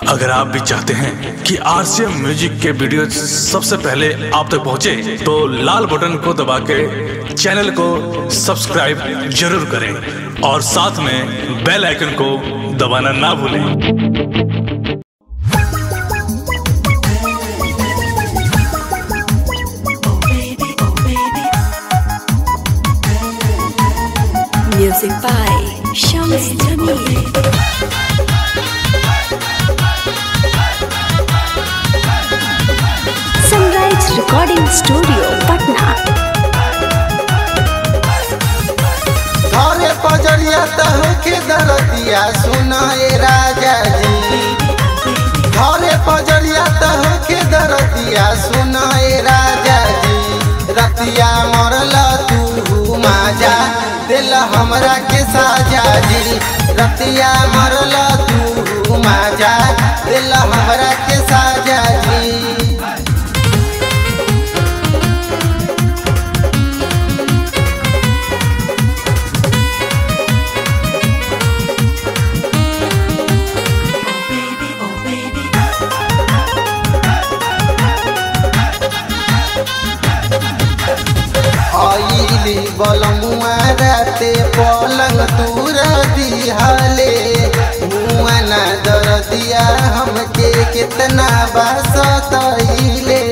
अगर आप भी चाहते हैं कि आरसीएम म्यूजिक के वीडियो सबसे पहले आप तक पहुंचे, तो लाल बटन को दबा के चैनल को सब्सक्राइब जरूर करें और साथ में बेल आइकन को दबाना ना भूलें Music by Shams Jamil. Sunrise Recording Studio, Patna. घरे पजरिया तहके दरदिया सुनाए राजा जी घरे पजरिया तहके दरदिया सुनाए राजा जी रतिया मरल तू माजा दिल हमरा के साजा जी रतिया मरल तू माजा दिल हमरा के साजा जी आईली बलमुआ राते पलंग तूर दिहाले मुआ ना दर दिया हमके कितना बासतइले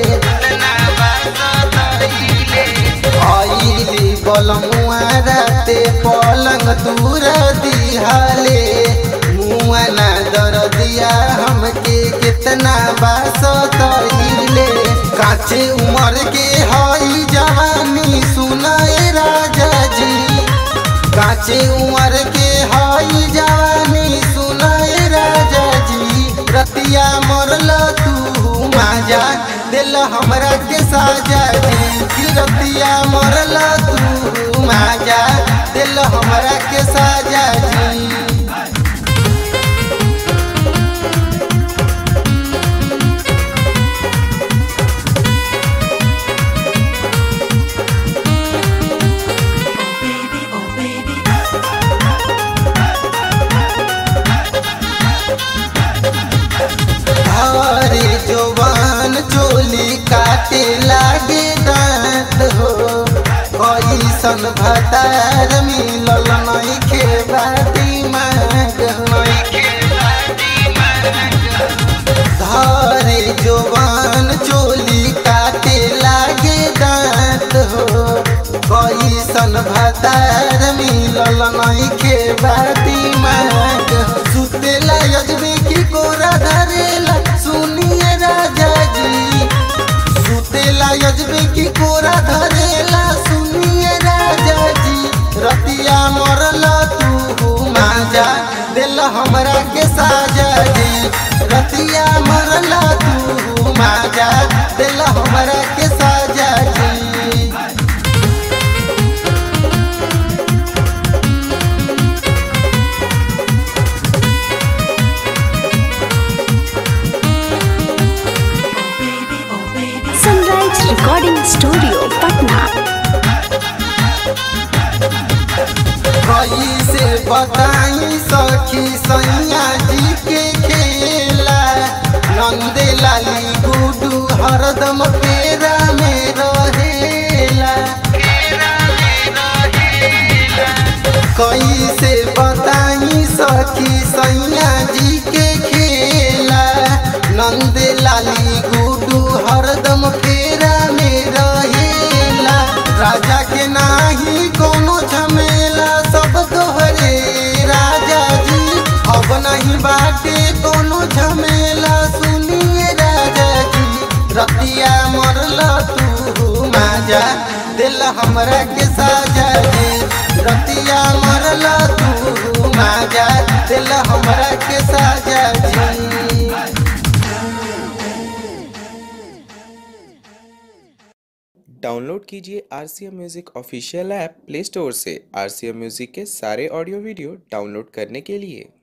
आईली बलमुआ राते पलंग तूर दिहाले मुआ ना दर दिया हमके कितना बासतइले काचे उमर के हई जवानी सुनाए राजा जी काचे उमर के हई जवानी सुनाए राजा जी रतिया मरल तू माजा दिल हमरा के साजा जी कि रतिया मरल तू माजा दिल हमरा के साजा जी हरे जवान चोली काटे लागे दांत हो कैसन भतार मिलल नहीं खे बाटी माग धरे जवान चोली काटे लागे दांत हो कैसन भतार मिलल नहीं खे बाटी माग सुतेला यजबे की कोरा धरेला सुनिए राजा जी सुतेला यजबे की कोरा धरेला सुनिए राजा जी रतिया मरल तू माजा दिल हमरा के साजा जी रतिया मरल तू माजा दिल हमरा के साजा जी Sunrise Recording Studio, Patna. कैसे बताई सखी सैया जी के खेला नंदे लाली गुडू हरदम पेरा में रहेला कैसे बताई सखी सैया जी के खेला नंदे लाली गुडू हरदम पेरा में रहेला राजा के नाही कोनो झमेला सब तोहरे राजा जी अब नहीं बाटे कोनो झमेला सुनिए राजा जी रतिया मरल तू माजा दिल हमरा के साजा जी रतिया मरल तू माजा दिल हमरा के साजा जी डाउनलोड कीजिए R C M music official app play store से आर सी एम म्यूज़िक के सारे ऑडियो वीडियो डाउनलोड करने के लिए